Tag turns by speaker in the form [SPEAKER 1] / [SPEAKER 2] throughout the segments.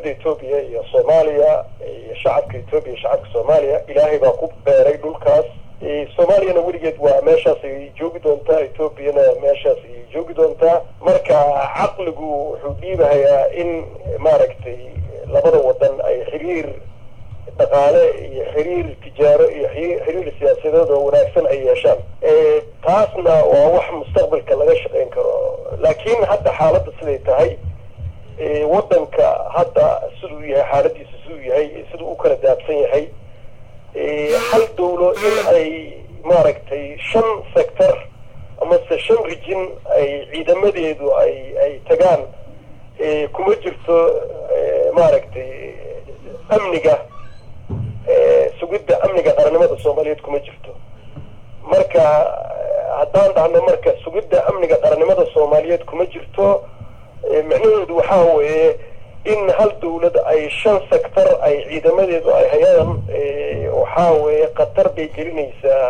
[SPEAKER 1] dowladda etoobiya iyo soomaaliya iyo shacabka etoobiya iyo shacabka soomaaliya ilaahay baa ku beeray dhulkaas soomaaliyana weligeed waa meeshaas ay joogi doontaa etoobiyana meeshaas ay joogi doontaa marka caqligu wuxuu dhiibahayaa in maaragtay labada wadan ay xiriir dhaqaale iyo xiriir tijaaro iyo xiriir siyaasadeed oo wanaagsan ay yeeshaan taasna waa wax mustaqbalka laga shaqayn karo laakiin hadda xaaladda siday tahay waddanka hadda siduu yahay xaaladiisa siduu yahay siduu u kala daabsan yahay hal dawlo in ay maaragtay shan sector amase shan rijin ay ciidamadeedu ay ay tagaan kuma jirto maaragtay amniga sugidda amniga qarannimada soomaaliyeed kuma jirto marka haddaan dhahno marka sugidda amniga qarannimada soomaaliyeed kuma jirto micnaheedu waxaa weeye in hal dawlad ay shan sector ay ciidamadeedu ay hayaan waxaa weeye khatar bay gelinaysaa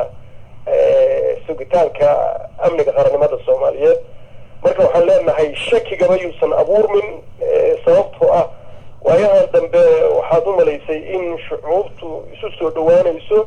[SPEAKER 1] sugitaanka amniga qarannimada soomaaliyeed marka waxaan leenahay shakigaba yuusan abuurmin sababtoo ah waayahan dambe waxaad u malaysay in shucuubtu isu soo dhawaanayso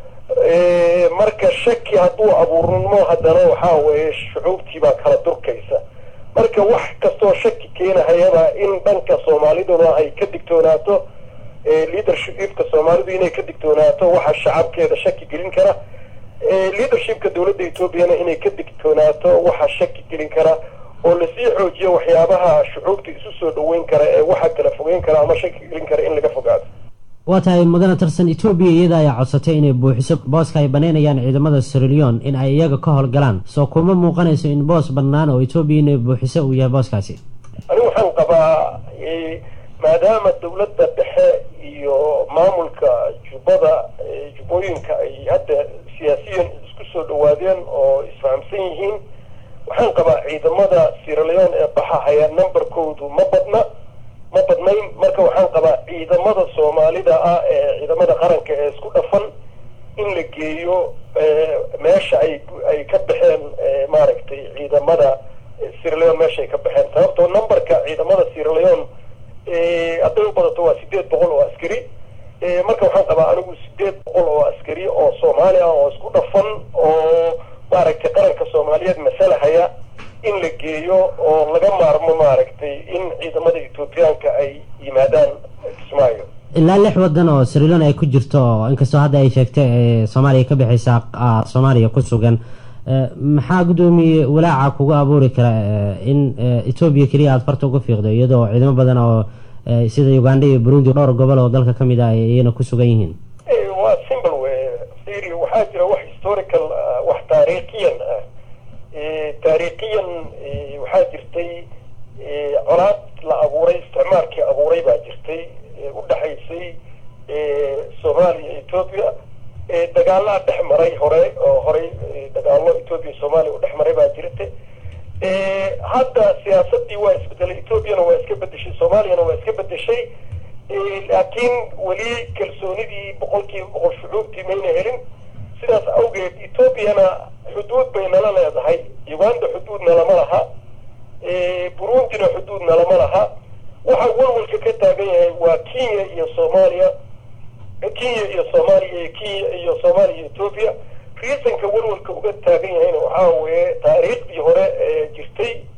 [SPEAKER 1] marka shaki hadduu abuurnimo haddana waxaa weeye shucuubtiibaa kala durkaysa marka wax kastoo shaki keenahayaba in dhanka soomaaliduna ay ka digtoonaato leadershipka soomaalidu inay ka digtoonaato waxa shacabkeeda shaki gelin kara leadershipka dowladda etoobiyana inay ka digtoonaato waxa shaki gelin kara oo lasii xoojiyo waxyaabaha shucuubta isu soo dhaweyn kara ee waxa kala fogeyn kara ama shaki gelin kara in laga fogaado
[SPEAKER 2] waa tahay mudane tarsan etoobiya iyada ayaa codsatay inay buuxiso booska ay banaynayaan ciidamada sirilion in ay iyaga ka howlgalaan soo kuma muuqanayso in boos bannaan oo etoobiya inay buuxiso uu yahay booskaasi
[SPEAKER 1] anigu waxaan qabaa maadaama dowladda dhexe iyo maamulka jubbada jubbooyinka ay hadda siyaasiyan isku soo dhawaadeen oo isfahamsan yihiin waxaan qabaa ciidamada siraleon ee baxahaya numberkoodu ma badna ma badnayn marka waxaan qabaa ciidamada soomaalida ah ee ciidamada qaranka ee isku dhafan in la geeyo meesha ay ay ka baxeen maaragtay ciidamada siraleon meesha ay ka baxeen sababtoo numberka ciidamada siraleon hadday u badato waa sideed boqol oo askari marka waxaan qabaa anigu sideed boqol oo askari oo soomaali ah oo isku dhafan oo maaragtay qaranka soomaaliyeed masalahaya in la geeyo oo laga maarmo maaragtay in ciidamada etoobiyaanka ay yimaadaan kismaayo
[SPEAKER 2] ilaa lix wadan oo sirilion ay ku jirto inkastoo hadda ay sheegtay soomaaliya ka bixaysa soomaaliya ku sugan maxaa guddoomiye walaaca kugu abuuri kara in etoobiya keliya aada farta uga fiiqdo iyadoo ciidamo badan oo sida uganda iyo burundi dhowr gobol oo dalka kamid ah iyana ku sugan yihiin
[SPEAKER 1] waa simple we siri waxaa jira wax historical wax taariikhiyan ah taariikhiyan waxaa jirtay colaad la abuuray isticmaalkii abuuray baa jirtay u dhexaysay soomaaliya etoobiya dagaalaa dhex maray hore oo horey dagaalo etoobiya soomaaliya u dhex maray baa jirtay hadda siyaasadii waa isbedelay etoobiyana waa iska bedeshay soomaaliyana waa iska bedeshay laakiin weli kalsoonidii boqolkiiba boqol shucuubtii mayna helin sidaas awgeed etoobiyana xuduud bay nala leedahay uganda xuduudna lama laha burundina xuduudna lama laha waxa walwalka ka taagan yahay waa kenya iyo soomaaliya kenya iyo soomaaliya kenya iyo soomaaliya iyo etoobiya reasonka walwalka uga taagan yahayna waxaa weeye taariikhdii hore ee jirtay